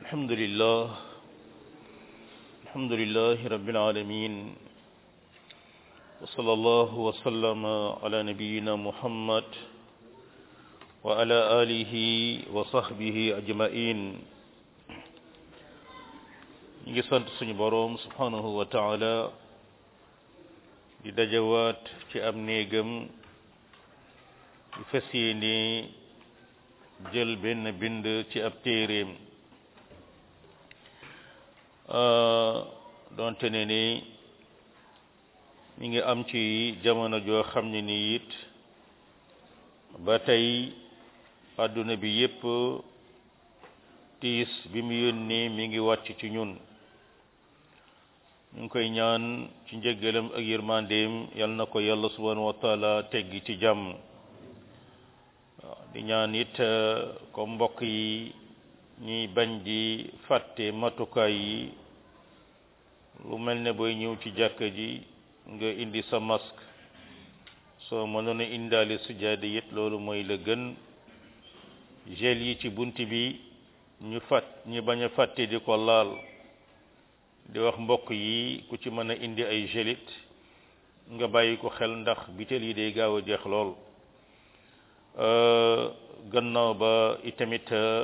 الحمد لله الحمد لله رب العالمين وصلى الله وسلم على نبينا محمد وعلى آله وصحبه أجمعين ngi sant suñu boroom subhanahu wa taala di dajawaat ci am néegam di fas yéene jël benn bind ci ab téeréem donte ne ni mi ngi am ci jamono joo xam ne ni it ba tey àdduna bi yépp tiis bi mu yónnee mi ngi wàcc ci ñun ñu ngi koy ñaan ci njëggalam ak yërmandeem yal na ko yàlla subhanahu wa taala teggi ci jàmm di ñaan it ko mbokk yi ñuy bañ di fàtte matukaay yi lu mel ne booy ñëw ci jàkka ji nga indi sa masque soo mënoon a indaale sujaada it loolu mooy la gën gel yi ci bunt bi ñu fàtt ñu bañ a fàtte di ko laal di wax mbokk yi ku ci mën a indi ay gelit nga bàyyi ko xel ndax bitel yi day gaaw a jeex lool gannaaw ba itamit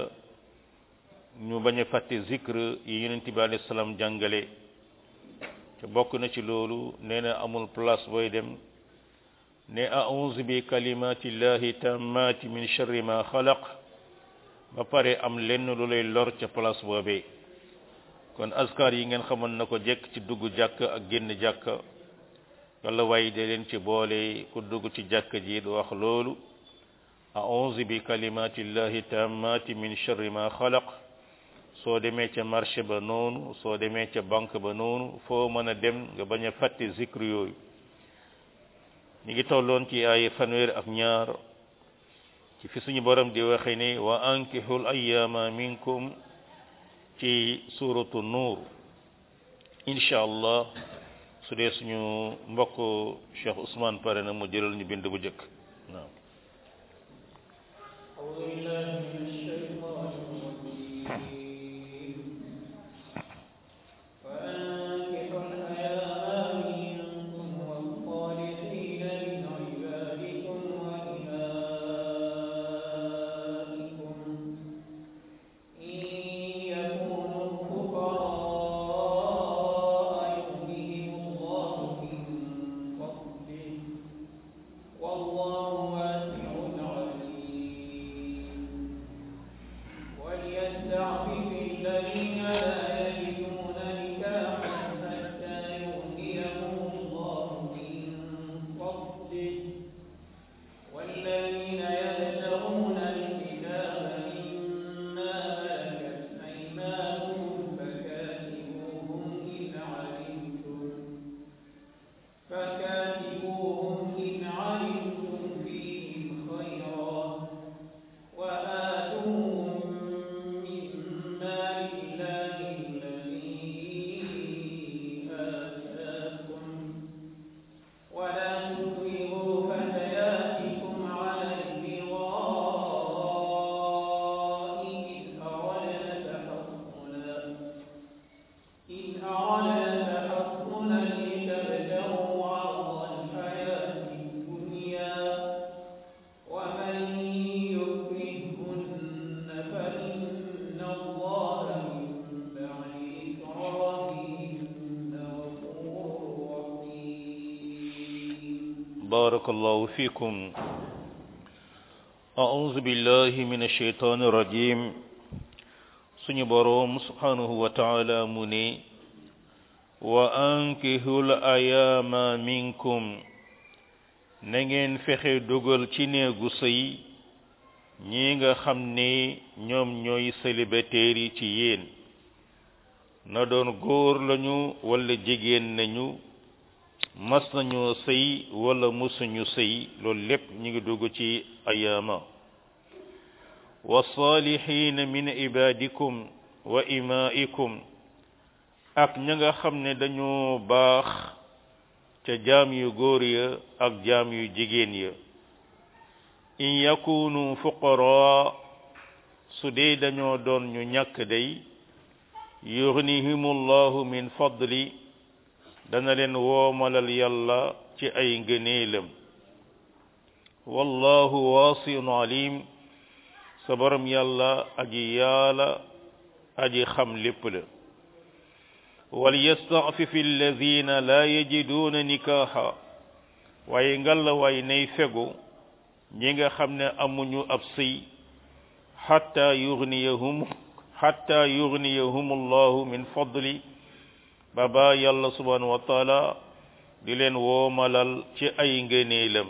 ñu bañ a fàtte zikr yi yonent bi alayhi salaam jàngale te bokk na ci loolu nee na amul place booy dem ne a'udhu bi kalimatillahi tammati min sharri ma xalaq ba pare am lenn lu lay lor ca place boobee kon askar yi ngeen xamoon na ko jekk ci dugg jàkk ak génn jàkk walla waaye de leen ci boole ku dugg ci jàkk ji du wax loolu a'udhu bi kalimatillahi tammati min sharri ma xalaq soo demee ca marché ba noonu soo demee ca banque ba noonu foo mën a dem nga bañ a fàtte zikr yooyu ñu ngi tolloon ci ay fanweer ak ñaar ci fi suñu borom di waxe ni wa ankihul ayyama minkum ci suratu nuur incha allah su dee suñu mbokk Cheikh Ousmane pare na mu jëlal ñu bind bu jëkk naam بارك الله فيكم أعوذ بالله من الشيطان الرجيم سني بروم سبحانه وتعالى مني وأنكهوا الأيام منكم نngeen fexe dugal ci néegu sëy ñi nga xam ne ñoom ñooy célibataires yi ci yéen na doon góor lañu walla jigéen nañu mas nañoo sëy wala musuñu sëy loolu lépp ñu ngi dugg ci ayaama wa saalihiina min ibadikum wa imaikum ak ña nga xam ne dañoo baax ca jaam yu góor ya ak jaam yu jigéen ya in yakunu fuqara su dee dañoo doon ñu ñàkk day yughnihimullahu min fadli dana leen woomalal yàlla ci ay ngëneelam wallahu wasiun alim sa borom yàlla aji yaala aji xam lépp la وليستعفف الذين لا يجدون نكاحا waaye ngalla waay nay fegu ñi nga xam ne amuñu ab sëy xatta yughniyahum xatta yughniyahum allahu min fadli baba yàlla subhanahu wa taala di leen woomalal ci ay ngëneelam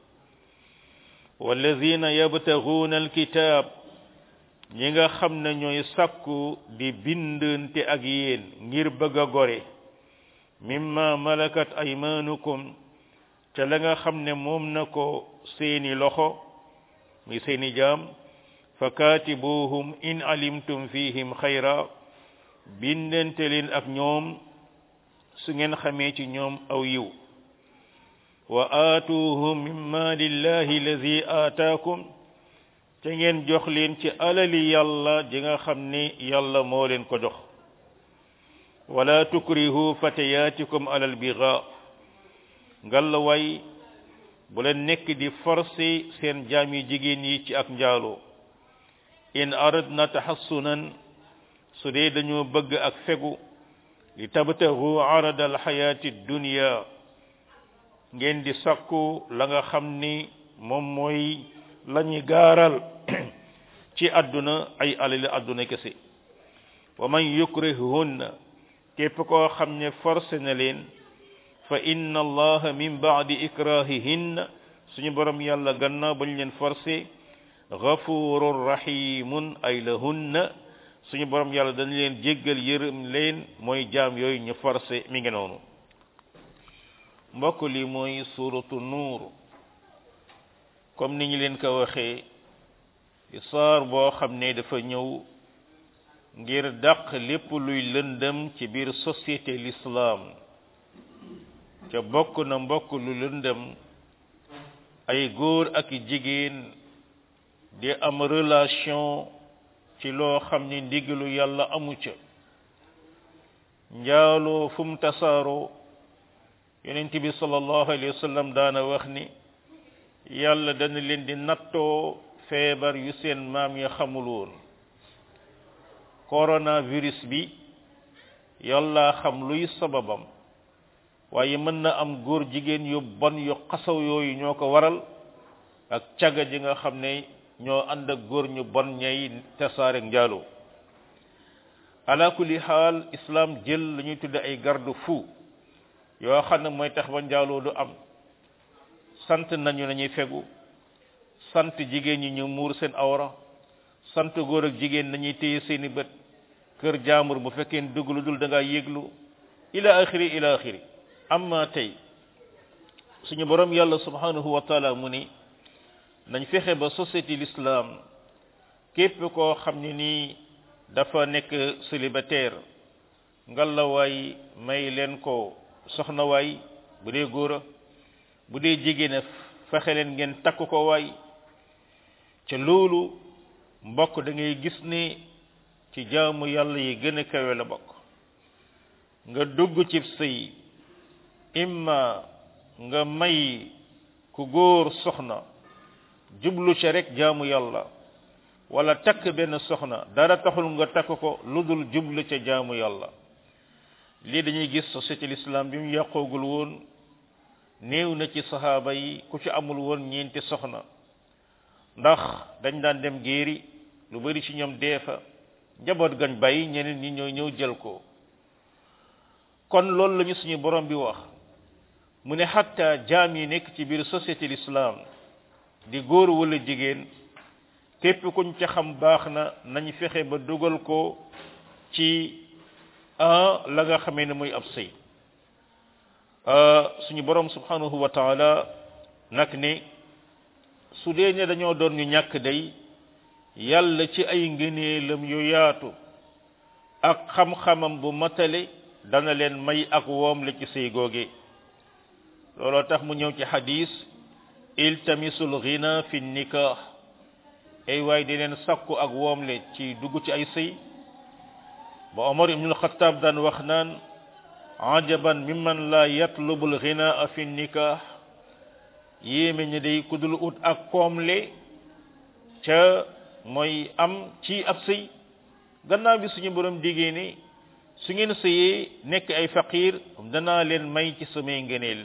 walladina yabtaguuna alkitab ñi nga xam ne ñooy sakku di bindante ak yéen ngir bëgg a gore mimma malakat aymanukum ca la nga xam ne moom na ko seeni loxo muy seeni jaam fa katibuhum in alimtum fihim xayra bindante leen ak ñoom su ngeen xamee ci ñoom aw yiw wa aatuhum min malillahi allazi aataakum te ngeen jox leen ci alali yàlla ji nga xam ni yàlla moo leen ko jox wala tukrihu fatayatikum alal biga ngalla way bu leen nekk di forcer seen jaam yi jigéen yi ci ak njaaloo in aradna tahassunan su dee dañoo bëgg ak fegu li tabtahu arada alxayati dunya ngeen di sakku la nga xam ni moom mooy lañuy gaaral ci àdduna ay alali àdduna kese wa man yukrihunna képp koo xam ne forcé na leen fa inna allaha min baadi ikrahihinna suñu borom yàlla gannaaw bañ leen forcé ghafurur rahimun ay lahunna suñu borom yàlla dañ leen jéggal yërëm leen mooy jaam yooyu ñu forcé mi ngi noonu mbokk li mooy suratu nuur comme ni ñu leen ko waxee di saar boo xam ne dafa ñëw ngir dàq lépp luy lëndëm ci biir société l'islam ca bokk na mbokk lu lëndëm ay góor ak jigéen di am relation ci loo xam ni ndigalu yàlla amu ca njaaloo fu mu tasaaroo yonent bi sallallahu alayhi wa sallam daana wax ni yàlla dana leen di nattoo feebar yu seen maam ya xamul woon coronavirus bi yàlla xam luy sababam waaye mën na am góor jigéen yu bon yu xasaw yooyu ñoo ko waral ak caga ji nga xam ne ñoo ànd ak góor ñu bon ñay tasaare njaaloo ala kulli xaal islam jël la ñuy tudde ay garde fou yoo xam ne mooy tax ba njaaloo du am sant nañu nañuy fegu sant jigéen ñi ñu muur seen awra sant góor ak jigéen nañuy téye seeni bët kër jaambur bu fekkee dugg lu dul da ngaa yéglu ila axiri ila axiri amma tey suñu borom yàlla subhanahu wa taala mu ni nañ fexe ba société l'islam képp koo xam ne nii dafa nekk célibataire ngalawaay may leen ko soxna waay bu dee góora bu dee jigéen fexe leen ngeen takk ko waay ca loolu mbokk da ngay gis ne ci jaamu yàlla yi gën a kawe la bokk nga dugg ci sëy imma nga may ku góor soxna jublu ca rek jaamu yàlla wala takk benn soxna dara taxul nga takk ko lu dul jublu ca jaamu yàlla lii dañuy gis société l'islam bi mu yàqoogul woon néew na ci saxaaba yi ku ci amul woon ñeenti soxna ndax dañ daan dem géeri lu bari ci ñoom dee fa njaboot gañ bàyyi ñeneen ñi ñoo ñëw jël ko kon loolu lañu suñu borom bi wax mu ne xatta jaam yi nekk ci biir société l'islam di góor wala jigéen képp kuñ ca xam baax na nañ fexe ba dugal ko ci ah la nga xamee ne muy ab sëy suñu borom subhanahu wa taala nag ne su dee ne dañoo doon ñu ñàkk day yàlla ci ay ngëneelam yu yaatu ak xam-xamam bu matale dana leen may ak woom la ci sëy googe looloo tax mu ñëw ci xadis iltamisul ghina fi nikah ay waay di leen sakku ak woom le ci dugg ci ay sëy ba omar ibnul xataab daan wax naan ajaban mimman la yatlubul ghinaa fi nikah yéeme ñi day ku dul ut ak koomle ca mooy am ci ab sëy gannaaw bi suñu borom diggee ni su ngeen sëyee nekk ay faqir danaa leen may ci samay ngëneel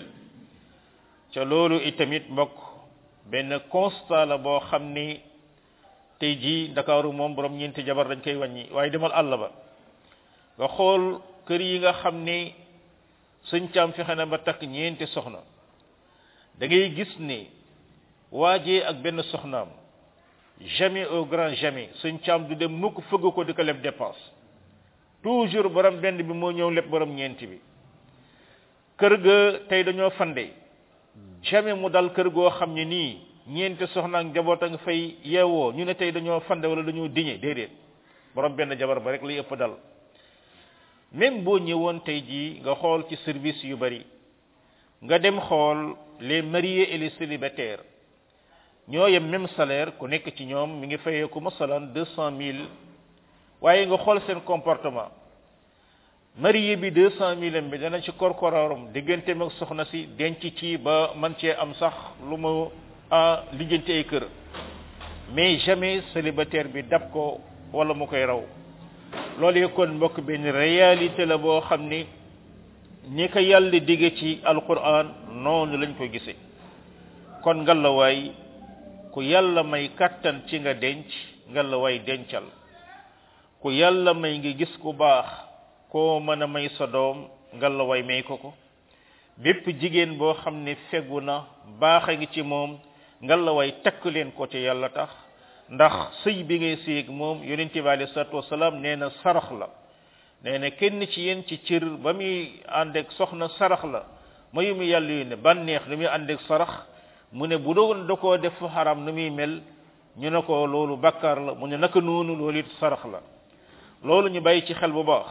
ca loolu itamit mbokk benn constat la boo xam ni tey jii ndakaaru moom borom ñeenti jabar dañ koy wàññi waaye demal àll ba nga xool kër yi nga xam ni sëñ caam fexe na ba takk ñeenti soxna da ngay gis ni waajee ak benn soxnaam jamais au grand jamais sëñ caam du dem mukk fëgg ko di ko leb dépense toujours borom benn bi moo ñëw leb borom ñeenti bi kër ga tey dañoo fande jamais mu dal kër goo xam ne nii ñeenti soxna ak njaboot a nga fay yeewoo ñu ne tey dañoo fande wala dañoo diñe déedéet borom benn jabar ba rek lay ëpp dal même boo ñëwoon tey jii nga xool ci service yu bari nga dem xool les mariés et les célibataires ñoo yem même salaire ku nekk ci ñoom mi ngi fayee ku masalan deux cent mille waaye nga xool seen comportement marié bi deux cent mille bi dana ci korkoraaram digganteem ak soxna si denc ci ba man cee am sax lu mu a lijjanti ay kër mais jamais célibataire bi dab ko wala mu koy raw loolu kon mbokk benn réalité la boo xam ni ni ko yàlla digge ci alquran noonu lañ ko gisee kon ngalawaay ku yàlla may kattan ci nga denc ngalawaay dencal ku yàlla may nga gis ku baax koo mën a may sa doom ngalawaay may ko ko bépp jigéen boo xam ne fegu na baax a ngi ci moom ngalawaay takk leen ko ci yàlla tax ndax sëy bi ngay séeg moom yonent bi alayhi salaatu wasalaam nee na sarax la nee na kenn ci yéen ci cër ba muy ànd ak soxna sarax la mayu mu yàlla yu ne bànneex nu muy ànd ak sarax mu ne bu doon da koo def fu xaram nu muy mel ñu ne ko loolu bakkar la mu ne naka noonu loolu it sarax la loolu ñu bàyyi ci xel bu baax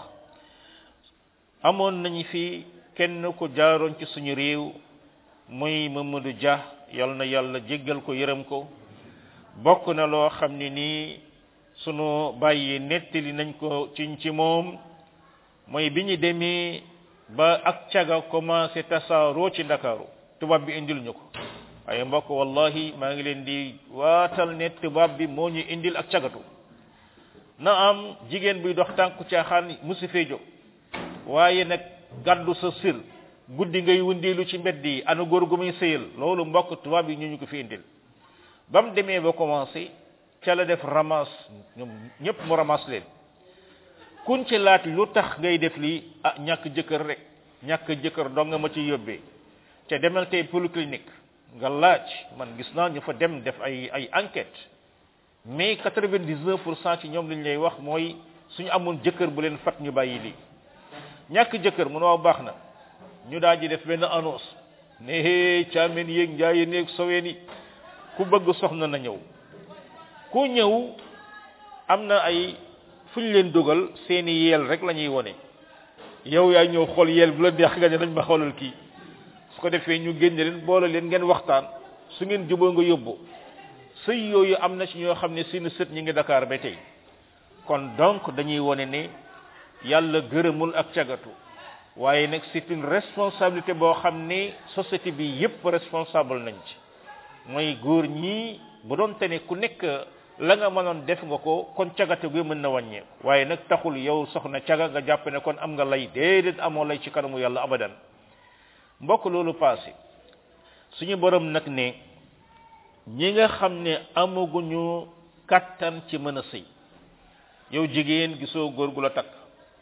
amoon nañu fi kenn ku jaaroon ci suñu réew muy Mamadou Dia yal na yàlla jéggal ko yërëm ko bokk na loo xam ne nii sunu bàyyi nettali nañ ko ci ci moom mooy bi ñu demee ba ak caga commencé tasaaroo ci ndakaaru tubaab bi indil ñu ko waaye mbokk wallahi maa ngi leen di waatal ne tubaab bi moo ñu indil ak cagatu na am jigéen buy dox tànku caaxaan musi fee jóg waaye nag gàddu sa sir guddi ngay wundeelu ci mbedd yi ana góor gu muy sëyal loolu mbokk tubaab yi ñu ñu ko fi indil ba mu demee ba commencé ca la def ramas ñoom ñëpp mu ramas leen kuñ ci laaj lu tax ngay def lii ah ñàkk jëkkër rek ñàkk jëkkër dong nga ma ci yóbbee te demal tey polyclinique nga laaj man gis naa ñu fa dem def ay ay enquête mais quatre-vingt-dix-neuf pour cent ci ñoom li ñu lay wax mooy suñu amoon jëkkër bu leen fat ñu bàyyi lii ñàkk jëkkër mu ne waaw baax na ñu daal di def benn annonce ne hee caameen yéeg njaayeen yéeg soween yi ku bëgg soxna na ñëw ku ñëw am na ay fu ñu leen dugal seeni yeel rek la ñuy wone yow yaa ñëw xool yeel bu la neex nga ne nañ ma xoolal kii su ko defee ñu génne leen boole leen ngeen waxtaan su ngeen juboo nga yóbbu sëy yooyu am na ci ñoo xam ne seeni sët ñi ngi Dakar ba tey kon donc dañuy wone ne yàlla gërëmul ak cagatu waaye nag c'est une responsabilité boo xam ne société bi yépp responsable nañ ci mooy góor ñii bu doon te ne ku nekk la nga mënoon def nga ko kon cagate gi mën na wàññeeku waaye nag taxul yow soxna caga nga jàpp ne kon am nga lay déedéet amoo lay ci kanamu yàlla abadan mbokk loolu passé suñu borom nag ne ñi nga xam ne amaguñu kattan ci mën a sëy yow jigéen gisoo góor gu la takk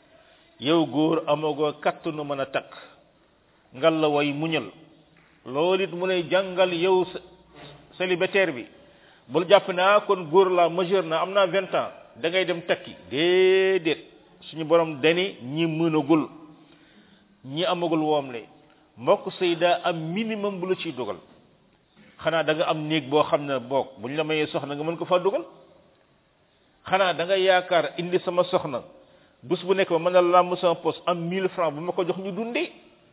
yow góor amagoo kattanu mën a takk ngal la way muñal loolu it mu lay jàngal yow célibataire bi bul jàpp naa kon góor la majeur na am naa vingt ans da ngay dem takki déedéet suñu borom dani ñi mënagul ñi amagul woom le mbokk sëy daa am minimum bu la ciy dugal xanaa da nga am néeg boo xam ne boog buñ la mayee soxna nga mën ko faa dugal xanaa da nga yaakaar indi sama soxna bés bu nekk ba mën a làmb sama poste am mille francs bu ma ko jox ñu dundee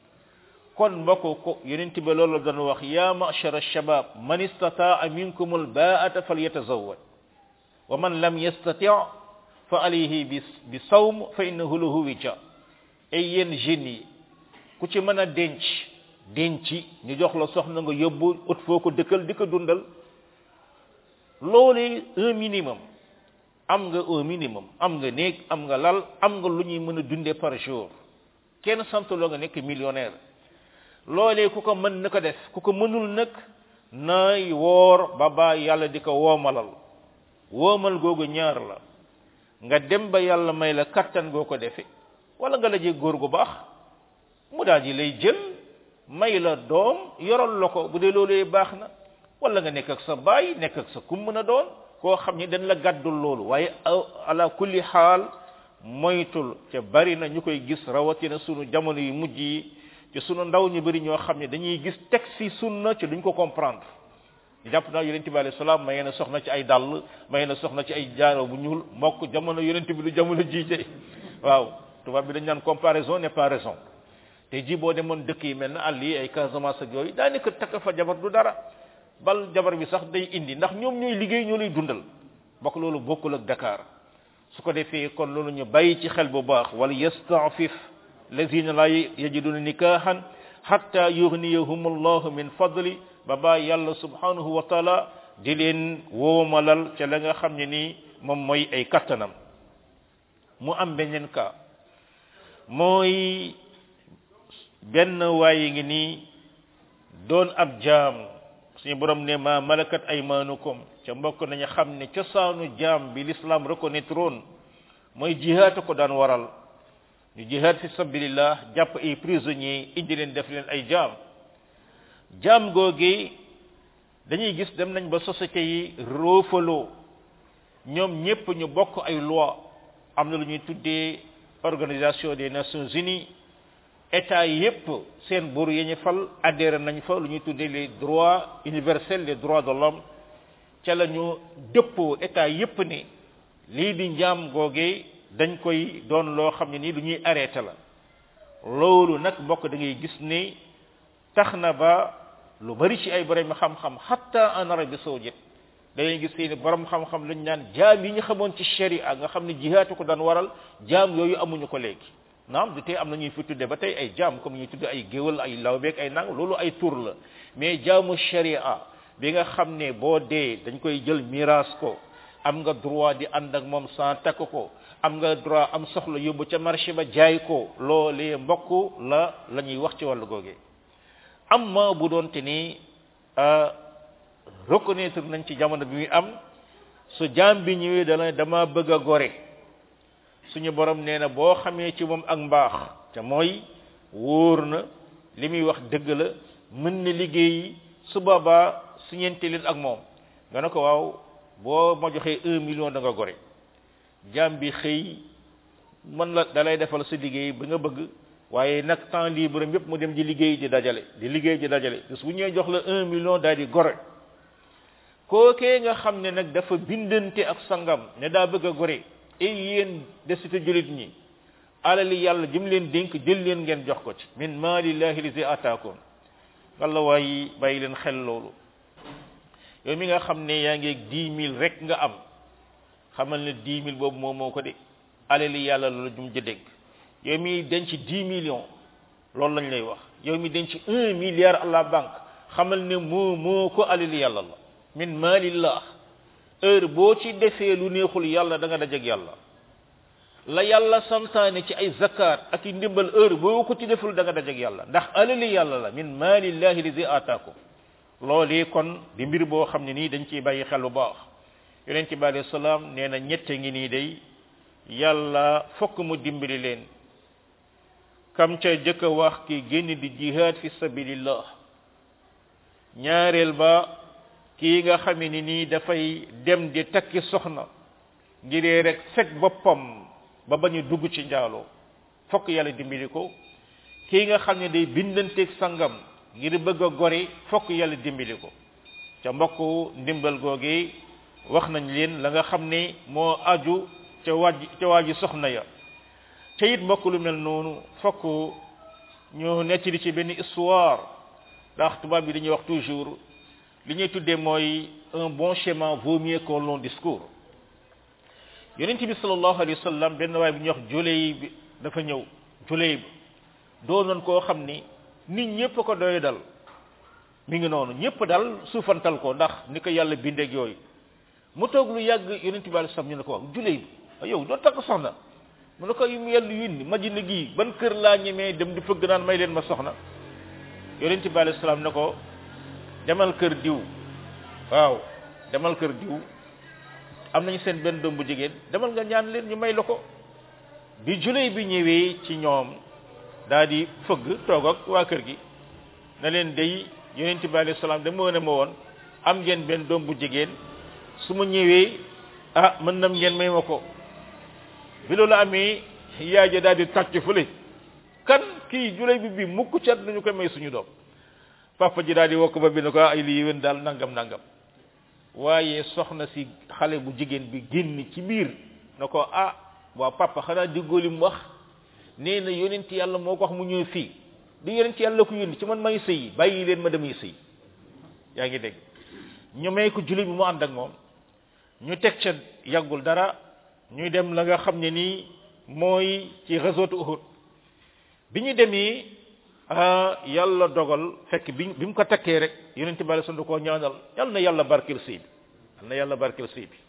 kon mbokk ko yonent bi loolu doon wax ya ma'shara shabab man istata'a minkum al ba'ata falyatazawwaj wa man lam yastati' fa alayhi bi bi sawm fa innahu lahu wija ay yéen jeunes yi ku ci mën a denc denc ñu jox la soxna nga yóbbu ut foo ko dëkkal di ko dundal loolu un minimum am nga un minimum am nga néeg am nga lal am nga lu ñuy mën a dundee par jour kenn santuloo nga nekk millionnaire loolee ku ko mën na ko def ku ko mënul nag nay woor ba ba yàlla di ko woomalal woomal googu ñaar la nga dem ba yàlla may la kattan goo ko defe wala nga lajee góor gu baax mu daal di lay jël may la doom yoral la ko bu dee loolee baax na wala nga nekk ak sa baay nekk ak sa kum mën a doon koo xam ni dañ la gàddul loolu waaye ala kulli xaal moytul te bari na ñu koy gis rawatina sunu jamono yu mujj yi te sunu ndaw ñu bari ñoo xam ne dañuy gis texte yi sunna ci duñ ko comprendre jàpp naa yonente bi alayhi salaam may na soxna ci ay dàll may na soxna ci ay jaaro bu ñuul mbokk jamono yonente bi lu jamono jiite waaw tubaab bi dañ naan comparaison n'est pas raison te ji boo demoon dëkk yi mel na àll yi ay Casamance ak yooyu daanaka takk fa jabar du dara bal jabar bi sax day indi ndax ñoom ñooy liggéey ñoo lay dundal bokk loolu bokkul ak Dakar su ko defee kon loolu ñu bàyyi ci xel bu baax wala yastafif lazina la yajiduna nikahan hatta yughniyahum allahu min fadli ba ba yàlla subhanahu wa taala di leen woomalal ca la nga xam ne nii moom mooy ay kattanam mu am beneen ka mooy benn waaye ngi nii doon ab jaam suñu borom ne ma malakat aymanukum ca mbokk nañu xam ne cosaanu jaam bi l'islam reconnaître woon mooy jihaad ko daan waral ñu jihaad fi sabilillah jàpp ay prisonniers indi leen def leen ay jaam jaam googi dañuy gis dem nañ ba société yi roofaloo ñoom ñépp ñu bokk ay loi am na lu ñuy tuddee organisation des nations unies état yépp seen buur yi ñu fal adhéré nañ fa lu ñuy tuddee les droits universels les droits de l'homme ca la ñu dëppoo état yépp ni lii di njaam googee dañ koy doon loo xam ne nii lu ñuy arrêté la loolu nag mbokk da ngay gis ni tax na ba lu bari ci ay borom xam-xam hatta en Arabie saoudite da ngay gis ni borom xam-xam lañ naan jaam yi ñu xamoon ci sharia nga xam ne jihaatu ko daan waral jaam yooyu amuñu ko léegi naam du tey am na ñuy fi tudde ba tey ay jaam comme ñuy tudde ay géwal ay lawbeek ay nang loolu ay tur la mais jaamu sharia bi nga xam ne boo dee dañ koy jël miraas ko am nga droit di ànd ak moom sans takk ko am nga droit am soxla yóbbu ca marché ba jaay ko loolee mbokk la la ñuy wax ci wàllu googee amma bu doon te ni reconnaître nañ ci jamono bi muy am su jaam bi ñëwee dana dama bëgg a gore suñu borom nee na boo xamee ci moom ak mbaax te mooy wóor na li muy wax dëgg la mën na liggéey su boobaa su ñeente leen ak moom nga ne ko waaw boo ma joxee un million da nga gore jaam bi xëy mën la dalay defal sa liggéey ba nga bëgg waaye nag temps libre yépp mu dem di liggéey di dajale di liggéey di dajale bés bu ñëwee jox la un million daal di gore kookee nga xam ne nag dafa bindante ak sangam ne daa bëgg a gore et yéen desite julit ñi alali yàlla jëm leen dénk jël leen ngeen jox ko ci min maalillahi lizi ataakum walla waaye bàyyi leen xel loolu yow mi nga xam ne yaa ngi dix mille rek nga am xamal ne dix mille boobu moom moo ko de alali yàlla loolu jum ja dénk yow mi denc dix millions loolu lañ lay wax yow mi denc un milliard à la banque xamal ne moo moo ko alali yàlla la min maalillah heure boo ci defee lu neexul yàlla da nga dajeg yàlla la yàlla santaane ci ay zakat ak i ndimbal heure boo ko ci deful da nga dajeg yàlla ndax alali yàlla la min maalillahi lizi ataakum loolee kon di mbir boo xam ne nii dañ ciy bàyyi xel bu baax yonent bi alayhi salaam nee na ñette ngi nii day yàlla fokk mu dimbali leen kam ca jëkk a wax ki génn di jihad fi sabilillah ñaareel ba kii nga xam ne nii dafay dem di takki soxna ngiree rek fekk boppam ba bañu dugg ci njaaloo fokk yàlla dimbali ko kii nga xam ne day bindanteeg sangam ngir bëgg a gori fokk yàlla dimbali ko ca mbokk ndimbal googi wax nañ leen la nga xam ne moo aju ca waaj ca waaji soxna ya ca it mbokk lu mel noonu fokk ñu nettali ci benn histoire ndax tubaab bi dañuy wax toujours li ñuy tuddee mooy un bon schéma vaut mieux qu'un long discours yonent bi sallallahu alayhi wa sallam benn waay bu ñuy wax juley bi dafa ñëw juley bi doonoon koo xam ni nit ñëpp ko doy dal mi ngi noonu ñëpp dal suufantal ko ndax ni ko yàlla bindeeg yooyu mu toog lu yàgg yonent bi alayhi salaam ñu ne ko wax juley bi yow doo takk soxna mu ne ko yu mu yàlla yónni Madina gii ban kër laa ñemee dem di fëgg naan may leen ma soxna yonent bi alayhi salaam ne ko demal kër diw waaw demal kër diw am nañu seen benn doom bu jigéen demal nga ñaan leen ñu may la ko bi juley bi ñëwee ci ñoom daa di fëgg toog ak waa kër gi na leen day yonent bi alayhi salaam da moo ne ma woon am ngeen benn doom bu jigéen su ma ñëwee ah mën nam ngeen may ma ko bi loolu amee yaay ja daal di tàcc fële kan kii juley bi bi mukk cat nañu koy may suñu doom papa ji daal di wokk ba bi ne ko ay lii yéen daal nangam nangam waaye soxna si xale bu jigéen bi génn ci biir na ko ah waa papa xanaa déggoo li mu wax nee na yonent yàlla moo ko wax mu ñëw fii du yonent yàlla ko yónni ci man may sëyi bàyyi leen ma damay sëy yaa ngi dégg ñu may ko julli bi mu ànd ak moom ñu teg ca yàggul dara ñuy dem la nga xam ne nii mooy ci réseau Uhud bi ñu demee yàlla dogal fekk bi bi mu ko takkee rek yonent bi alei da koo ñaanal yal na yàlla barkeel sëy bi yal na yàlla barkeel sëy bi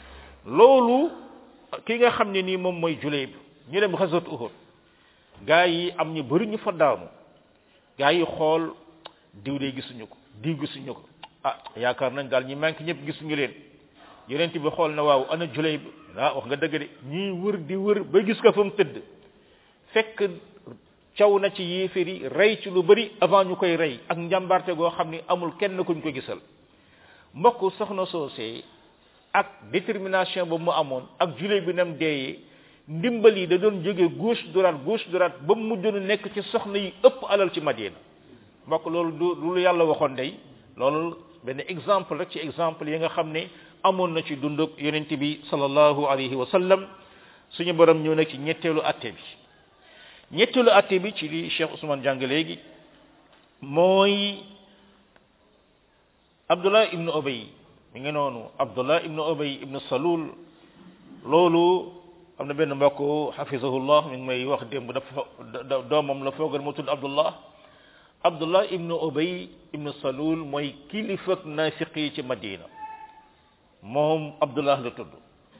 loolu ki nga xam ne nii moom mooy julee bi ñu dem réseau Uhud gaa yi am ñu bari ñu fa daanu gaa yi xool diw de gisuñu ko diw gisuñu ko ah yaakaar nañ daal ñi manqué ñëpp gisuñu leen yonent bi xool na waaw ana juley bi ah wax nga dëgg de ñii wër di wër ba gis ko fa mu tëdd fekk caw na ci yéeféer yi rey ci lu bari avant ñu koy rey ak njàmbarte goo xam ni amul kenn kuñ ko gisal mbokk soxna soosee ak détermination ba mu amoon ak juley bi nam deeyee ndimbal yi da doon jóge gauche droite gauche droite ba mu mujjoon nekk ci soxna yi ëpp alal ci Madina mbokk loolu du lu yàlla waxoon day loolu benn exemple rek ci exemple yi nga xam ne amoon na ci dunduk yonent bi sallallahu alayhi wa sallam suñu borom ñëw nag ci ñetteelu atte bi ñetteelu atte bi ci li Cheikh Ousmane jàng léegi mooy Abdullah ibnu Ubay mi ngi noonu Abdullah ibnu Ubay ibnu Salul loolu am na benn mbokk hafizahullah mi ngi may wax démb dafa doomam la foogal mu tudd Abdullah Abdullah ibnu Ubay ibnu Salul mooy kilifak naafiq yi ci Madina moom Abdullah la tudd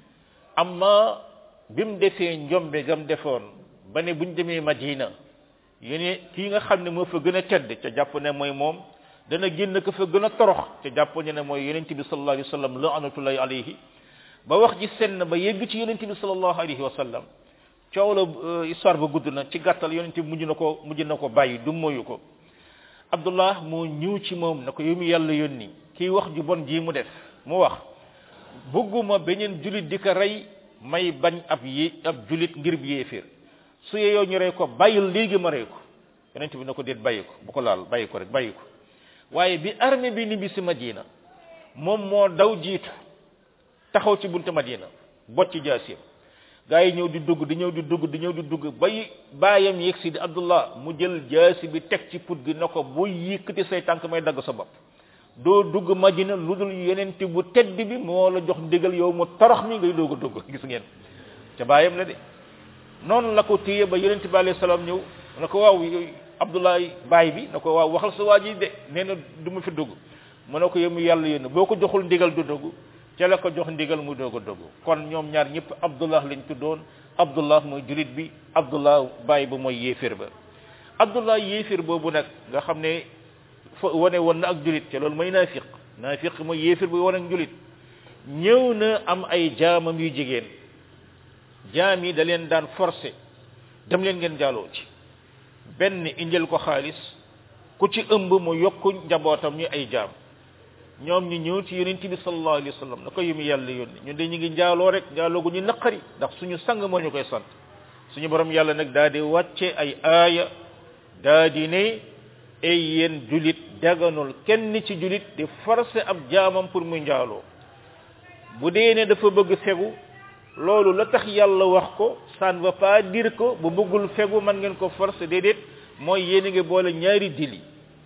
amma bi mu defee njombe gam defoon ba ne buñ demee Madina yéen kii nga xam ne moo fa gën a tedd ca jàpp ne mooy moom dana génn ko fa gën a torox ca jàpp ne mooy yonent bi sallallahu alayhi wa sallam laanatullahi alayhi ba wax ji senn ba yegg ci yonent bi sallallahu alayhi wa sallam coow la histoire ba gudd na ci gàttal yonent bi mujj na ko mujj na ko bàyyi du moyu ko Abdullah moo ñëw ci moom na ko yow mi yàlla yónni kii wax ju bon ji mu def mu wax bëgguma beneen julit di ko rey may bañ ab yi ab julit ngir bi yéeféer su yeyoo ñu rey ko bàyyil léegi ma rey ko yonent bi na ko déet bàyyi ko bu ko laal bàyyi ko rek bàyyi ko waaye bi armée bi ni bi si Madina moom moo daw jiitu taxaw ci buntu Madina bot ci jaasir gaa yi ñëw di dugg di ñëw di dugg di ñëw di dugg bay baayam yegg si di Abdullah mu jël jaasi bi teg ci put gi na ko boo yëkkati say tànk may dagg sa bopp doo dugg Madina lu dul yenente bu tedd bi moo la jox ndigal yow mu torox mi ngay doog a dugg gis ngeen ca baayam la de noonu la ko téye ba yenente bi alayhi salaam ñëw na ko waaw Abdullah baay bi na ko waaw waxal sa waa ji de nee na du ma fi dugg mu ne ko yow mu yàlla yéen boo ko joxul ndigal du dugg ca la ko jox ndigal mu doog a dugg kon ñoom ñaar ñëpp Abdullah lañ tuddoon Abdullah mooy julit bi Abdullah baay ba mooy yéeféer ba Abdullah yéeféer boobu nag nga xam ne fa wane woon na ak julit ca loolu mooy naafiq naafiq mooy yéeféer bu wane ak julit ñëw na am ay jaamam yu jigéen jaam yi da leen daan forcé dem leen ngeen jaaloo ci benn indil ko xaalis ku ci ëmb mu yokku njabootam ñu ay jaam ñoom ñu ñëw ci yonent bi sallallahu alayhi wa sallam na ko yumi yàlla yónni ñun de ñu ngi njaaloo rek njaaloo gu ñu naqari ndax suñu sang moo ñu koy sant suñu borom yàlla nag daa di wàcce ay aaya daa di ne ay yéen julit daganul kenn ci julit di forcer ab jaamam pour muy njaaloo bu dee ne dafa bëgg fegu loolu la tax yàlla wax ko ça ne veut pas dire que bu bëggul fegu man ngeen ko forcer déedéet mooy yéen a ngi boole ñaari dili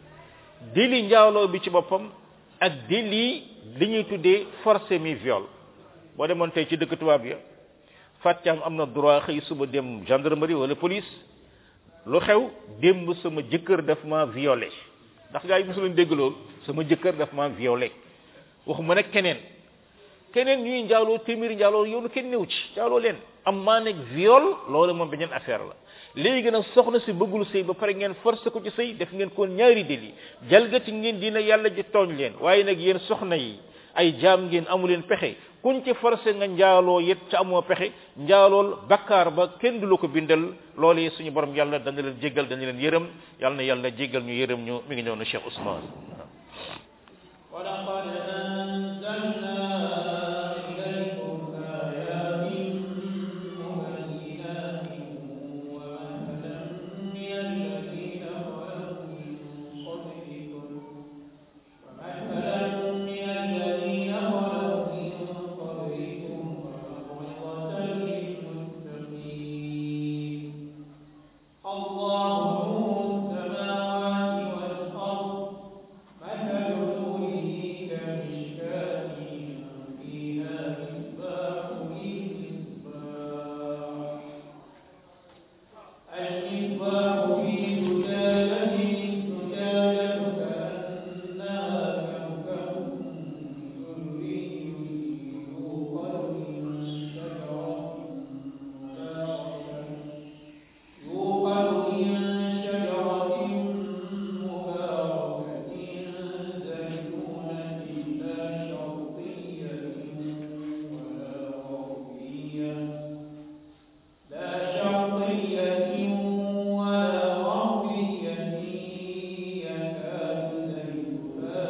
dili njaaloo bi ci boppam ak dili li ñuy tuddee forcé mi viol boo demoon tey ci dëkk tubaab ya fàtcaam am na droit xëy suba dem gendarmerie wala police lu xew démb sama jëkkër daf ma violé ndax gaa yi mosu leen dégg loolu sama jëkkër daf ma violé waxuma nag keneen keneen ñuy njaaloo téeméeri njaaloo yoonu kenn néew ci njaaloo leen am maa nekk viol loolu moom beneen affaire la léegi nag soxna si bëggul sëy ba pare ngeen forcé ko ci sëy def ngeen ko ñaari délit jalgati ngeen dina yàlla ji tooñ leen waaye nag yéen soxna yi ay jaam ngeen amu leen pexe kuñ ci forcé nga njaaloo yet ca amoo pexe njaalool bakkaar ba kenn du la ko bindal loolu suñu borom yàlla dana leen jéggal dana leen yërëm yàlla na yàlla jéggal ñu yërëm ñu mi ngi ñëw na Cheikh Ousmane ولقد أنزلنا إليكم آيات مبينات ومثلا من الذين خلوا من قبلكم ومثلا من الذين خلوا من قبلكم وموعظة للمتقين الله نور السماوات والأرض مثل نوره كمشكاة فيها مصباح للمصباح المصباح في زجاجة الزجاجة كأنها كوكب دري يوقد من شجرة مباركة يوقد من شجرة مباركة زيتونة لا شرقية ولا غربية لا شرقية ولا غربية يكاد زيتها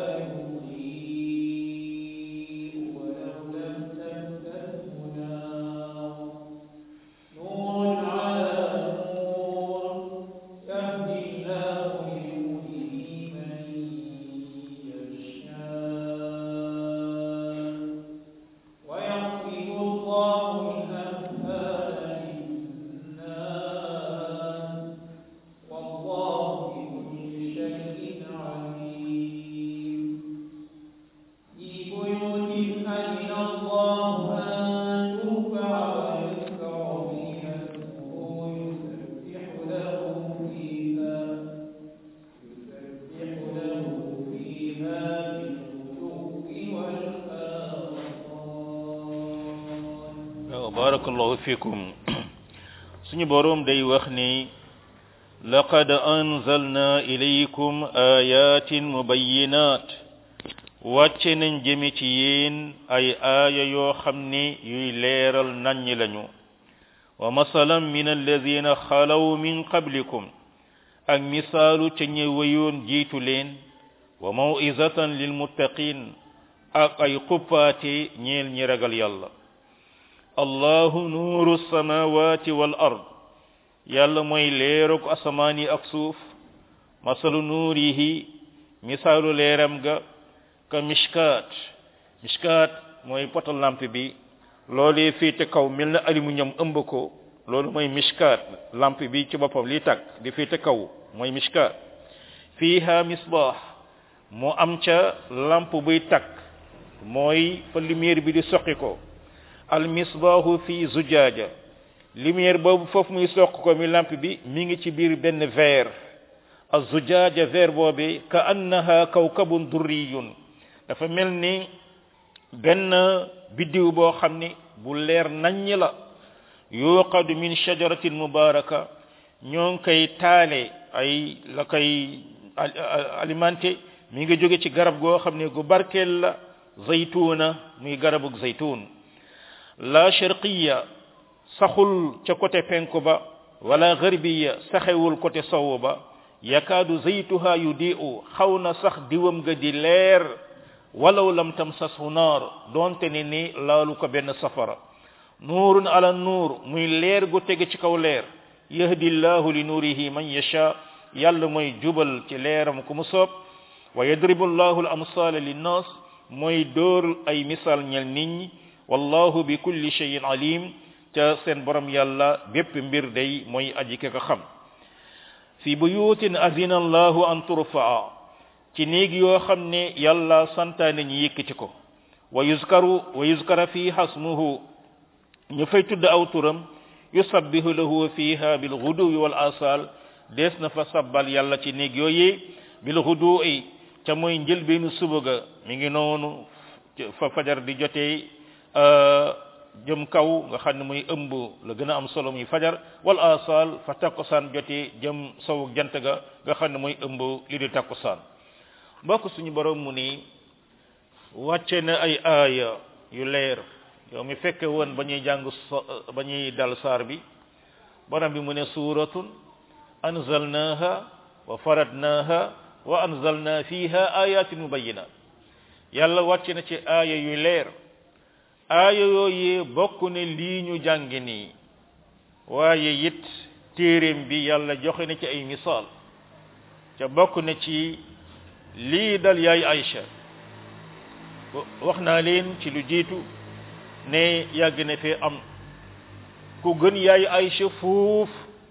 يضيء ولو لم تمسسه نار نور على نور يهدي الله لنوره من يشاء ويضرب الله الأمثال للناس والله بكل شيء عليم في بيوت أذن الله أن ترفع ويذكر فيها اسمه يسبح له فيها يسبح له فيها بالغدو والآصال waaw barakallahu fikum suñu boroom day wax ni laqad anzalna ilaykum ayatin mubayyinat wàcce nañ jëme ci yéen ay aaya yoo xam ni yuy leeral naññ lañu wa masalan min alladina xalaw min qablikum ak misaalu ca ñe wëyoon jiitu leen wa maw'izatan lilmuttaqin ak ay xuppaate ñeel ñi ragal yàlla allahu nuuru samawati wal ard yàlla mooy leeruk asamaan yi ak suuf masalu nuurihi misaalu leeram ga ka mishkaat mishkaat mooy poto lampe bi loolee féete kaw mel na aluminium ëmb ko loolu mooy mishkaat lampe bi ci boppam li tàkk di féete kaw mooy mishkaat fiiha misbaax mu am ca lampe buy tàkk mooy fa lumière bi di soqi ko al misbaahu fi zujaaja lumière boobu foofu muy soq ko mi lampe bi mi ngi ci biir benn verre az zujaaja verre boobi ka annaha kawkabun durriyun dafa mel ni benn biddiw boo xam ni bu leer naññ la yuqadu min shajaratin mubaraka ñoo ngi koy taale ay la koy alimenté mi ngi jóge ci garab goo xam ne gu barkeel la zaytuna muy garabug zaytun la sharqiya saxul ca côté penku ba wala garbiya saxewul côté sowu ba yakaadu zaytuha yudi'u xaw na sax diwam ga di leer walaw lam tamsashu naar donte ne ni laalu ko benn safara nuurun ala nuur muy leer gu tege ci kaw leer yahdi llahu li nuurihi man yasha yàlla mooy jubal ci leeram ku mu soob wa yadribu llahu al amsala linnas mooy dóor ay misaal ñel nit ñi wallahu bi kulli shay'in alim ca seen borom yàlla bépp mbir day mooy aji ka ko xam fi buyutin azina allahu an turfaa ci néeg yoo xam ne yàlla santaane ñi yëkkati ko wa yuzkaru wa yuzkara fi hasmuhu ñu fay tudd aw turam yusabbihu lahu fiha bil ghuduwi wal asal dees na fa sabbal yàlla ci néeg yooyu bil ghuduwi ca mooy njëlbeenu suba ga mi ngi noonu fa fajar di jotee jëm kaw nga xam ne muy ëmb la gën a am solo muy fajar wal asal fa takkusaan jotee jëm sowu jant ga nga xam ne mooy ëmb li di takkusaan mbokk suñu borom mu ni wàcce na ay aaya yu leer yow mi fekke woon ba ñuy jàng ba ñuy dal saar bi borom bi mu ne suuratun anzalnaha wa faradnaha wa anzalna fiha ayatin mubayyinat yàlla wàcce na ci aaya yu leer aaya yooyu bokk ne lii ñu jàngi nii waaye it téeréem bi yàlla joxe na ci ay misaal ca bokk na ci lii dal yaay Aïcha wax naa leen ci lu jiitu ne yàgg na fee am ku gën yaay Aïcha fuuf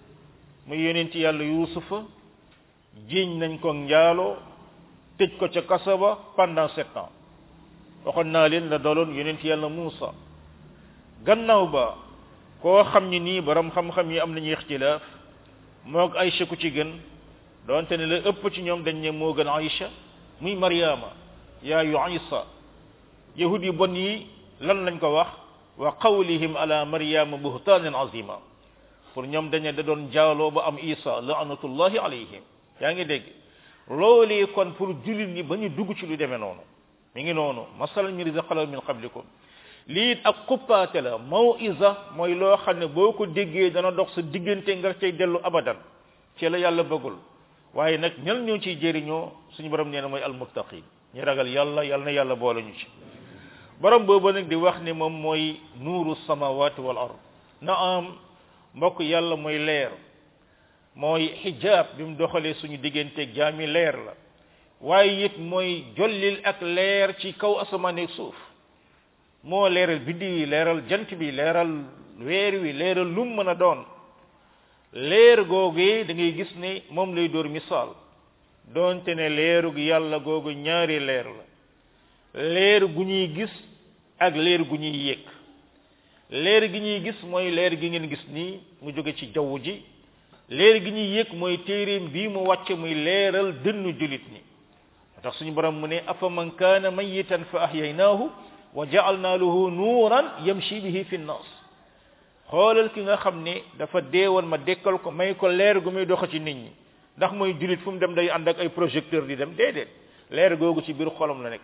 mu yonent yàlla yuusufa jiiñ nañ ko njaaloo tëj ko ca kaso ba pendant sept ans waxoon naa leen la daloon yonent yàlla Muusa gannaaw ba koo xam ni nii borom xam-xam yi am nañu ixtilaaf moog Aïcha ku ci gën doonte ne la ëpp ci ñoom dañ ne moo gën Aïcha muy Mariama yaayu Isa yahud yi bon yi lan lañ ko wax wa qawlihim ala Mariama buhtaanan azima pour ñoom dañ ne da doon jaaloo ba am Isa laanatullahi alayhim yaa ngi dégg loolee kon pour jullit ñi ba ñu dugg ci lu demee noonu mi ngi noonu masalan mi rizaqala min qablikum lii it ak xuppaate la maw'iza mooy loo xam ne boo ko déggee dana dox sa diggante nga cay dellu abadan ci la yàlla bëggul waaye nag ñal ñoo ciy jëriñoo suñu borom nee na mooy almuttaqin ñi ragal yàlla yàlla na yàlla boole ñu ci borom boobu nag di wax ne moom mooy nuuru samawati wal ard na am mbokk yàlla mooy leer mooy xijaab bi mu doxalee suñu digganteeg jaami leer la waaye it mooy jollil ak leer ci kaw asamaan ak suuf moo leeral biddi yi leeral jant bi leeral weer wi leeral lum mën a doon leer googee da ngay gis ne moom lay dóor misaal doonte ne leerug yàlla googu ñaari leer la leer gu ñuy gis ak leer gu ñuy yëg leer gi ñuy gis mooy leer gi ngeen gis nii mu jóge ci jaww ji leer gi ñuy yëg mooy téeréem bii mu wàcce muy leeral dënnu julit ni tax suñu borom mu ne afa man kaana mayitan fa ahyaynaahu wa ja'alna lahu nuuran yamshi bihi fi nnaas xoolal ki nga xam ne dafa deewoon ma dekkal ko may ko leer gu muy doxa ci nit ñi ndax mooy julit fu mu dem day ànd ak ay projecteur di dem déedéet leer googu ci biir xolam la nekk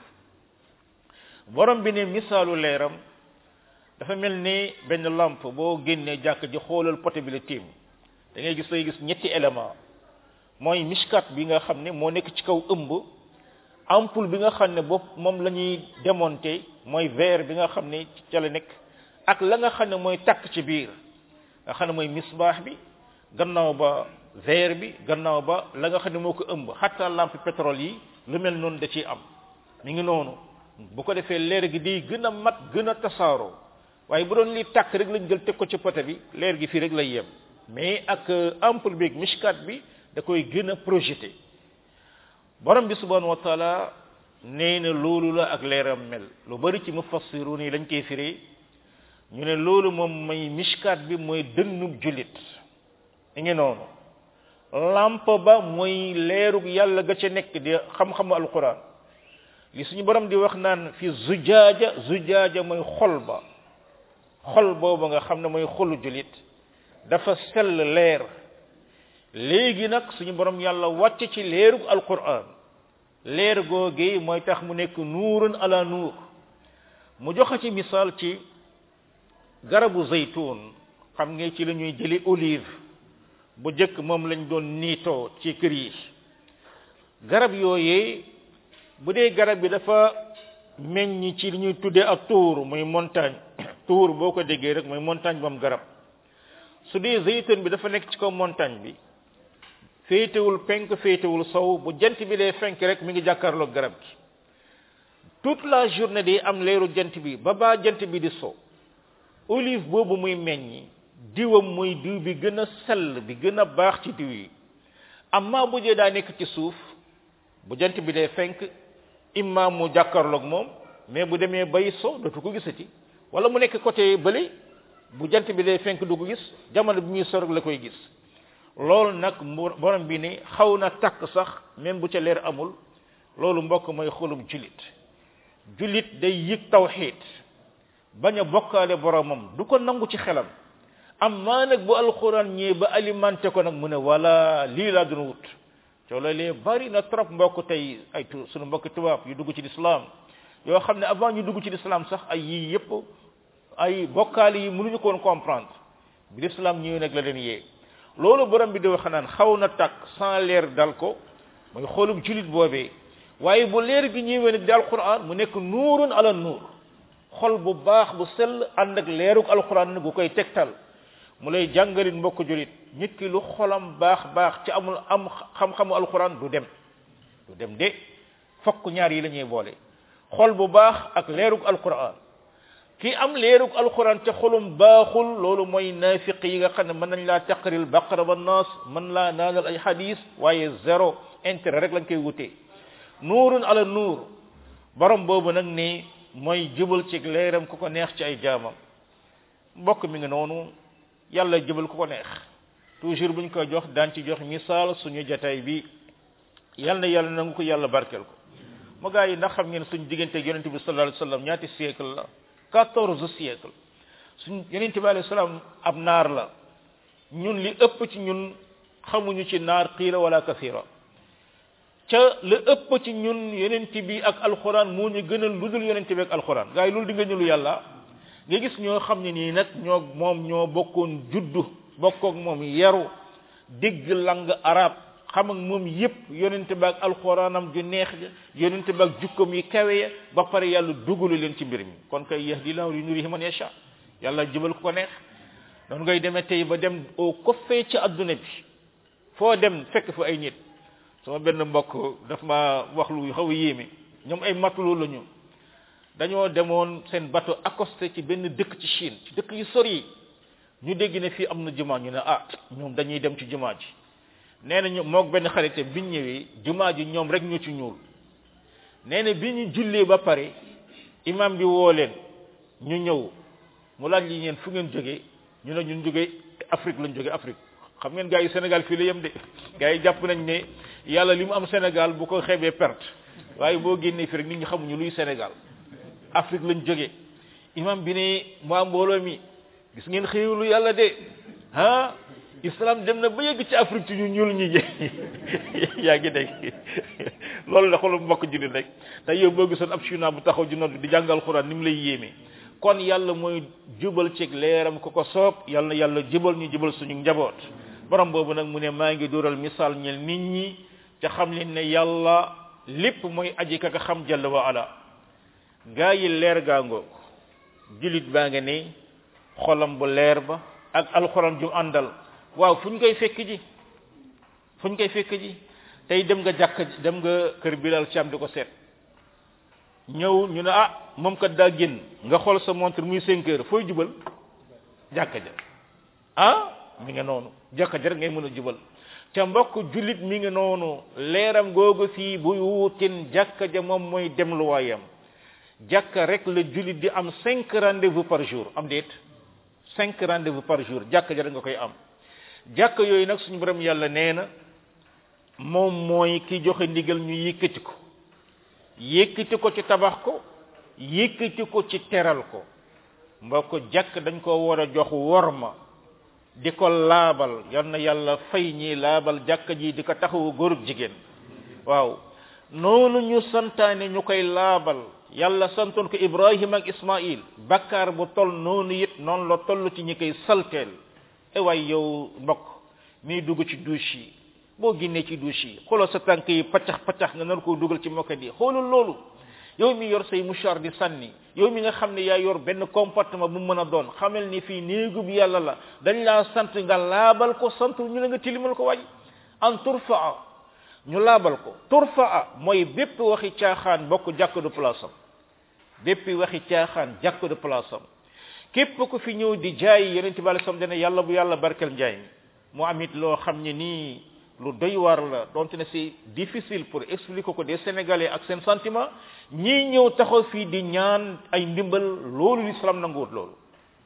borom bi ne misaalu leeram dafa mel ni benn lampe boo génnee jàkk ji xoolal poté bi la tiim da ngay gis day gis ñetti élément mooy mishkat bi nga xam ne moo nekk ci kaw ëmb ampoule bi nga xam ne bopp moom la ñuy démonter mooy verre bi nga xam ne ca la nekk ak la nga xam ne mooy takk ci biir nga xam ne mooy misbaax bi gannaaw ba verre bi gannaaw ba la nga xam ne moo ko ëmb xatta lampe pétrole yi lu mel noonu da ciy am mi ngi noonu bu ko defee leer gi day gën a mat gën a tasaaroo waaye bu doon lii tàkk rek lañ jël teg ko ci poté bi leer gi fii rek lay yem mais ak ampoule bi ak mishkat bi da koy gën a projeté borom bi subhanahu wa taala nee na loolu la ak leeram mel lu bari ci mufassirun yi lañ koy firee ñu ne loolu moom may mishkat bi mooy dënnub jullit i ngi noonu lamp ba mooy leerug yàlla ga ca nekk di xam-xamu alquran li suñu borom di wax naan fi zujaaja zujaaja mooy xol ba xol boobu nga xam ne mooy xolu jullit dafa sell leer léegi nag suñu borom yàlla wàcc ci leerug alquran leer googee mooy tax mu nekk nuurun ala nuur mu joxe ci misaal ci garabu zaytun xam nga ci la ñuy jëli olive bu jëkk moom lañ doon niitoo ci kër yi garab yooyee bu dee garab bi dafa meññ ci li ñuy tuddee ak tuur muy montagne tuur boo ko déggee rek mooy montagne bu am garab su dee zaytun bi dafa nekk ci kaw montagne bi féetewul penk féetewul sow bu jant bi dee fenk rek mi ngi jàkkaarloog garab gi toute la journée day am leeru jant bi ba baa jant bi di sow olive boobu muy meññi diwam muy diw bi gën a sell bi gën a baax ci diw yi amma bu dee daa nekk ci suuf bu jant bi dee fenk imma mu jàkkaarloog moom mais bu demee bay so dootu ko gisati wala mu nekk côté bële bu jant bi day fenk du ko gis jamono bi muy sor la koy gis loolu nag borom bi ni xaw na takk sax même bu ca leer amul loolu mbokk mooy xolum julit julit day yëg tawxiid bañ a bokkaale boromam du ko nangu ci xelam am maa nag bu alxuraan ñëwee ba alimenté ko nag mu ne wala lii laa doon wut coo loolee bari na trop mbokk tey ay tu sunu mbokk tubaab yu dugg ci lislaam yoo xam ne avant ñu dugg ci lislaam sax ay yii yépp ay bokkaale yi mënuñu ko woon comprendre bi lislaam ñëwee nag la leen yee loolu borom bi di wax naan xaw na takk sans leer dal ko mooy xoolum julit boobee waaye bu leer gi ñëwee nag di alquran mu nekk nuurun ala nuur xol bu baax bu sell ànd ak leeruk alquran nag gu koy tegtal mu lay jàngalit mbokk julit nit ki lu xolam baax baax ci amul am xam-xamu alquran du dem du dem de fokk ñaar yi la ñuy boole xol bu baax ak leeruk alquran ki am leeruk alquran te xolum baaxul loolu mooy naafiq yi nga xam ne mën nañ laa taqril baqara ba naas mën laa naanal ay hadis waaye zéro intérêt rek lañ koy wutee nuurun ala nuur borom boobu nag ni mooy jubal ci leeram ku ko neex ci ay jaamam mbokk mi ngi noonu yàlla jubal ku ko neex toujours buñ koy jox daan ci jox misaal suñu jataay bi yal na yàlla nangu ko yàlla barkeel ko mu gaa yi ndax xam ngeen suñu diggante yonente bi sallallahu alayhi wasallam ñaati siècle la quatorze siècle suñ yonente bi alayhi salaam ab naar la ñun li ëpp ci ñun xamuñu ci naar qiila wala kasira ca la ëpp ci ñun yonente bi ak alquran moo ñu gënal lu dul yonente bi ak alquran gaa yi loolu di nga ñu lu yàlla nga gis ñoo xam ne nii nag ñoo moom ñoo bokkoon juddu bokkook moom yaru dégg lang arab xam ak moom yépp yonente ba ak alxuraanam ju neex ja yonente ba ak jukkom yi kawe ya ba pare yàlla dugalu leen ci mbir mi kon kay yahdi lahu li nurihi man yasha yàlla jëbal ko ko neex noonu ngay demee tey ba dem au koffee ci adduna bi foo dem fekk fa ay nit sama benn mbokk daf ma wax lu xaw a yéeme ñoom ay matelot la ñu dañoo demoon seen bateau accosté ci benn dëkk ci Chine ci dëkk yu sori yi ñu dégg ne fii am na jumaa ñu ne ah ñoom dañuy dem ci jumaa ji nee na ñu moog benn xarite biñ ñëwee jumaa ji ñoom rek ñu ci ñuul nee na bi ñu jullee ba pare imam bi woo leen ñu ñëw mu laaj li ñeen fu ngeen jógee ñu ne ñun jógee Afrique lañ jógee Afrique xam ngeen gars yi Sénégal fii la yem de gars yi jàpp nañ ne yàlla li mu am Sénégal bu ko xeebee perte waaye boo génnee fi rek nit ñi xamuñu luy Sénégal Afrique lañ jógee imam bi ne waa mbooloo mi gis ngeen xéewlu yàlla de ah islam dem na ba yegg ci Afrique ci ñu ñuul ñi yaa ngi dégg loolu la xoolal mbokk jullit rek te yow boo gisoon ab chinois bu taxaw ji noonu di jàngal xuraan ni mu lay yéeme kon yàlla mooy jubal ci leeram ku ko soob yàlla na yàlla jubal ñu jubal suñu njaboot borom boobu nag mu ne maa ngi dóoral misaal ñel nit ñi te xam leen ne yàlla lépp mooy aji ka ka xam jalla wa ala gaa yi leer gaa ngoog jullit baa nga ne xolam bu leer ba ak alxuraan ju àndal waaw fu ñu koy fekk ji fu ñu koy fekk ji tey dem nga jàkk dem nga kër Bilal Thiam di ko seet ñëw ñu ne ah moom kat daa génn nga xool sa montre muy cinq heures fooy jubal jàkka ja ah mi nga noonu jàkka ja rek ngay mën a jubal ca mbokk jullit mi ngi noonu leeram googu fii buy wuutin jàkka ja moom mooy dem lu waayam jàkka rek la jullit di am cinq rendez-vous par jour am déet cinq rendez-vous par jour jàkka ja rek nga koy am jàkka yooyu nag suñu borom yàlla nee na moom mooy ki joxe ndigal ñu yëkkati ko yëkkati ko ci tabax ko yëkkati ko ci teral ko mbokk jàkk dañ ko war a jox worma di ko laabal yal na yàlla fay ñi laabal jàkka ji di ko taxawu góorub jigéen waaw noonu ñu santaane ñu koy laabal yàlla santoon ko ibrahima ak ismail bakkaar bu toll noonu it noonu la toll ci ñi koy salteel e waay yow mbokk miy dugg ci douche yi boo génnee ci douche yi xoolal sa tànk yi paccax paccax nga nar koo dugal ci mokkat yi xoolal loolu yow mi yor say mouchoir di sànni yow mi nga xam ne yaa yor benn comportement bu mën a doon xamal ni fii néegu bi yàlla la dañ laa sant nga laabal ko sant ñu la nga tilimal ko waay an turfaa ñu laabal ko turfaa mooy bépp waxi caaxaan bokk jàkk de place am bépp waxi caaxaan jàkk de place am képp ku fi ñëw di jaay yonente bi alayhi salaam dana yàlla bu yàlla barkel njaay mi mu am it loo xam ne nii lu doy waar la donte ne c'est difficile pour expliquer ko des sénégalais ak seen sentiment ñii ñëw taxaw fii di ñaan ay ndimbal loolu l'islam nanguwut loolu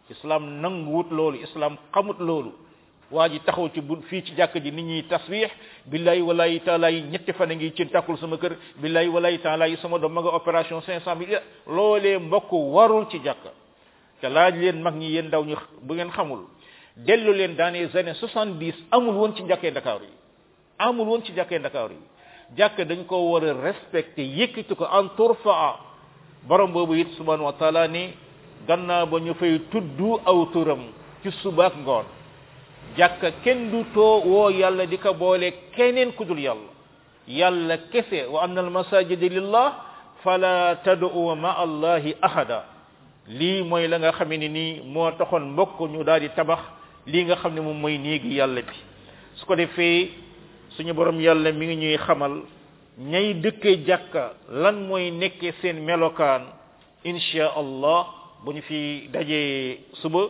islam nanguwut loolu islam xamut loolu waa ji taxaw ci bu fii ci jàkk ji nit ñi tasbih billahi wallahi taala yi ñetti fan a ngi ci tàkkul sama kër billahi wallahi taala yi sama doom ma nga opération cinq cent mille loolee mbokk warul ci jàkka te laaj leen mag ñi yéen ndaw ñu bu ngeen xamul dellu leen dans les années soixante dix amul woon ci jàkkee Dakar yi amul woon ci jàkkee Dakar yi jàkk dañ ko war a respecté yëkkati ko en turfaa borom boobu it subhanahu wa taala ni gannaaw ba ñu fay tudd aw turam ci subaak ngoon jàkka kenn du too woo yàlla di ko boole keneen ku dul yàlla yàlla kese wa anna al masajida lillah fala tad'u ma allahi ahada lii mooy la nga xamee ni nii moo taxoon mbokk ñu daal di tabax lii nga xam ne moom mooy néegi yàlla bi su ko defee suñu borom yàlla mi ngi ñuy xamal ñay dëkkee jàkka lan mooy nekkee seen melokaan insha allah bu ñu fi dajee suba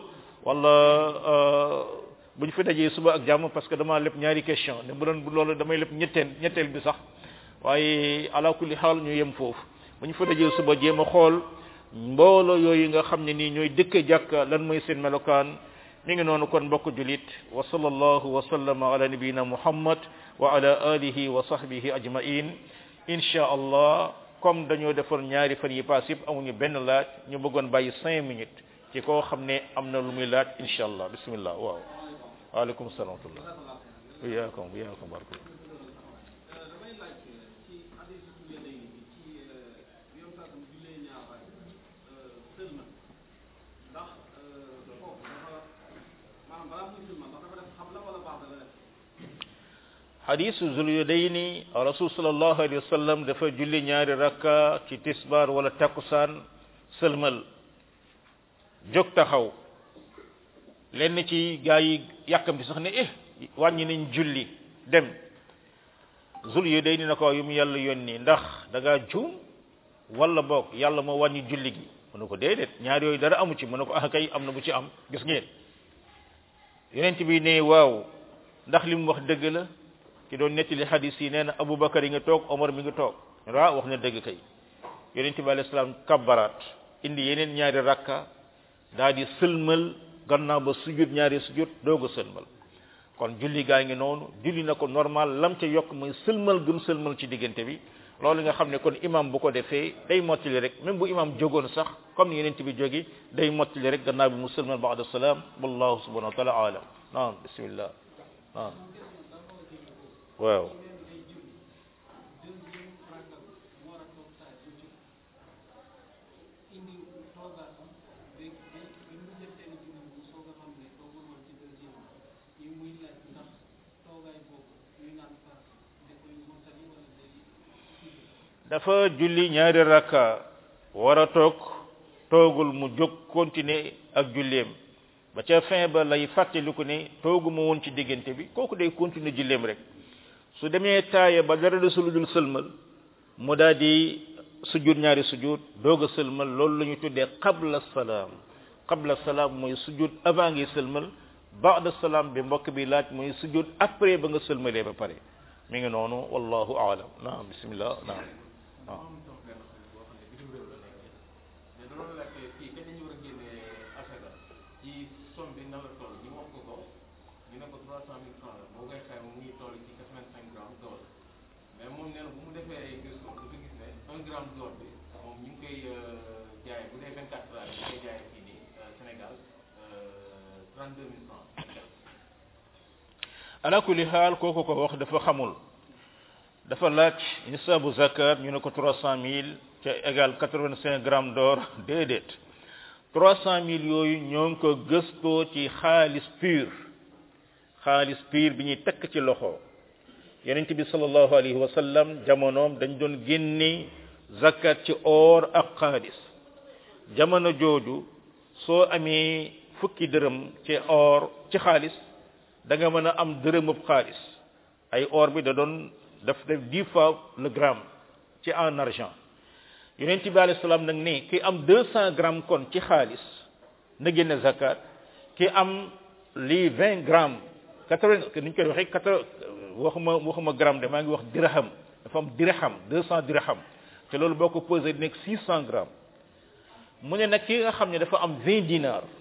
wala bu ñu fi dajee suba ak jàmm parce que dama lépp ñaari question ne bu doon bu loolu damay lépp ñetteel ñetteel bi sax waaye ala kulli xaal ñu yem foofu bu ñu fa dajee suba jéem a xool mbooloo yooyu nga xam ne nii ñooy dëkk jàkka lan mooy seen melokaan mi ngi noonu kon mbokk julit wa sallallahu wa sallama ala nabiyina muhammad wa ala alihi wa sahbihi ajmain insha allah comme dañoo defoon ñaari fan yi paas yëpp amuñu benn laaj ñu bëggoon bàyyi cinq minutes ci koo xam ne am na lu muy laaj insha allah bismillah waaw waaleykum salaam wa rahmatullah iyaakum iyaakum barakallah damay laaj ci hadis su léegi bi ci yoon saa tam jullee ñaar sëlma ndax foofu dafa maanaam balaa muy sëlma ndax dafa def xam la wala baax la def hadisu zulyudayni rasul sallallahu alayhi wa sallam dafa julli ñaari rakka ci tisbar wala takkusaan sëlmal jóg taxaw lenn ci gaa yi yàkkamti sax ne eh wàññi nañ julli dem zulyudayni na ko yu mu yàlla yónni ndax da ngaa juum wala boog yàlla moo wàññi julli gi mu ne ko déedéet ñaar yooyu dara amu ci mu ne ko ah kay am na bu ci am gis ngeen yonent bi ne waaw ndax li mu wax dëgg la ki doon nettali hadis yi nee na Aboubacar yi nga toog Omar mi ngi toog ra wax na dëgg kay yonent bi alayhi salaam kabbaraat indi yeneen ñaari rakka daa di sëlmal gannaaw ba sujud ñaari sujud doog a sëlmal kon julli gaa ngi noonu julli na ko normal lam ca yokk mooy sëlmal gëm sëlmal ci diggante bi loolu nga xam ne kon imam bu ko defee day mottali rek même bu imam jógoon sax comme ni yonent bi jógi day mottali rek gannaaw bi mu sëlmal ba'da salaam wallahu subhanahu wa taala alam naam bismillah naam waaw dafa julli ñaari rakka war a toog toogul mu jóg continuer ak julleem ba ca fin ba lay fàttaliku ne tooguma woon ci diggante bi kooku day continuer julleem rek su demee taaya ba dara de suludul sëlmal mu daal di sujud ñaari sujud doog a sëlmal loolu la ñu tuddee qabla salaam qabla salaam mooy sujud avant ngay sëlmal ba'da salaam bi mbokk bi laaj mooy sujud après ba nga sëlmalee ba pare mi ngi noonu wallahu aalam naam bismillah naam waaw mais da doon laaj fii kañ lañu war a génne asaka ci somme bi nan la toll ñu wax ko ko ñu ne ko trois cent mille francs la boo koy xayma mu ngi toll ci quatre vingt cinq grammes d'or mais moom nee na bu mu defee ay gëstu dafa gis ne un gramme d'or bi moom ñu ngi koy jaayee bu dee vingt quatre heures ñu koy jaayee fii nii Sénégal trente deux mille francs ala kulli xaal kooku ko wax dafa xamul dafa laaj nisaabu zakat ñu ne ko trois cent mille ca égal quatre vingt cinq grammes d'or déedéet trois cent mille yooyu ñoo ngi ko gëstoo ci xaalis pur xaalis pur bi ñuy tekk ci loxo yonent bi sallallahu alayhi wa sallam jamonoom dañ doon génne zakat ci or ak xaalis jamono jooju soo amee fukki dërëm ci or ci xaalis da nga mën a am dërëmub xaalis ay or bi da doon daf def dix fois le gramme ci en argent yonent bi alayhi salaam nag ne ki am deux cent grammes kon ci xaalis na génne zakat ki am lii vingt grammes quatre-vingt ni ñu koy waxee quatre waxuma waxuma gramme de maa ngi wax dirham dafa am dirham deux cent dirham te loolu boo ko pesé nekk six cent grammes mu ne nag ki nga xam ne dafa am vingt dinars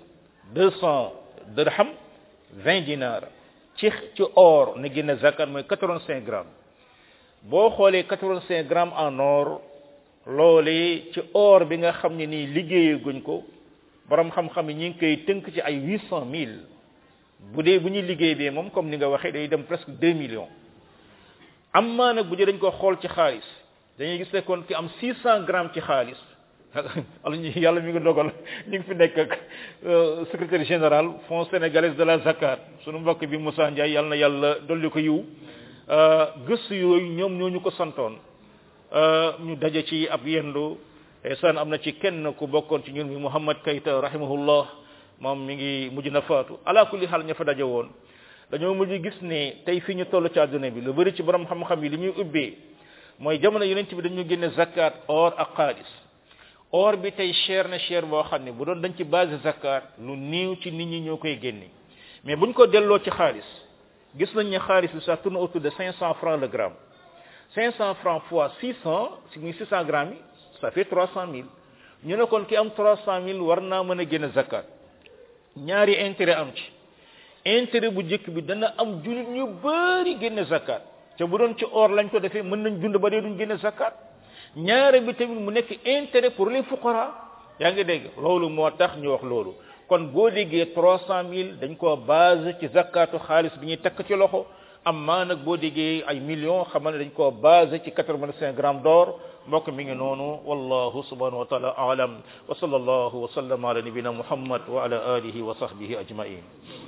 deux cent dirham vingt dinar ci ci or na génne zakat mooy quatre-vingt-cinq grammes boo xoolee quatre-vingt-cinq grammes en or loolee ci or bi nga xam ne nii liggéeyee guñ ko borom xam-xam yi ñi ngi koy tënk ci ay huit cent mille bu dee bu ñuy liggéey bee moom comme ni nga waxee day dem presque deux millions am maa nag bu dee dañ ko xool ci xaalis dañuy gis ne kon ki am six cent grammes ci xaalis ala ñu yàlla mi ngi dogal ñu ngi fi nekk ak secrétaire général fonds sénégalais de la zakat sunu mbokk bi Moussa Ndiaye yàlla na yàlla dolli ko yiw gëstu yooyu ñoom ñoo ñu ko santoon ñu daje ci ab yendu san am na ci kenn ku bokkoon ci ñun mi Mouhamad Kayta rahimahullah moom mi ngi mujj na faatu ala kulli xaal ña fa daje woon dañoo mujj gis ne tey fi ñu toll ci àdduna bi lu bëri ci borom xam-xam yi li ñuy ubbee mooy jamono yonent bi dañu génne zakat or ak xaalis or bi tey cher na cher boo xam ne bu doon dañ ci base zakat lu néew ci nit ñi ñoo koy génne mais buñ ko delloo ci xaalis gis nañ ne xaalis bi ça tourne autour de 500 francs le gramme 500 francs fois 600 si muy 600 grammes yi ça fait 300 000 ñu ne kon ki am 300 000 war naa mën a génne zakat ñaari intérêt am ci intérêt bu njëkk bi dana am jullit ñu bari génne zakat te bu doon ci or lañ ko defee mën nañ dund ba dee duñ génne zakat ñaare bi tamit mu nekk intérêt pour les fuqara yaa ngi dégg loolu moo tax ñu wax loolu kon boo déggee trois cent mille dañ koo base ci zakatu xaalis bi ñuy takk ci loxo amma nag boo déggee ay millions xamal ne dañ koo base ci quatre-vingt-cinq grammes d'or mbokk mi ngi noonu wallahu subhanahu wa taala alam wa sallallahu wa sallam ala nabina muhammad wa ala alihi wa sahbihi ajmain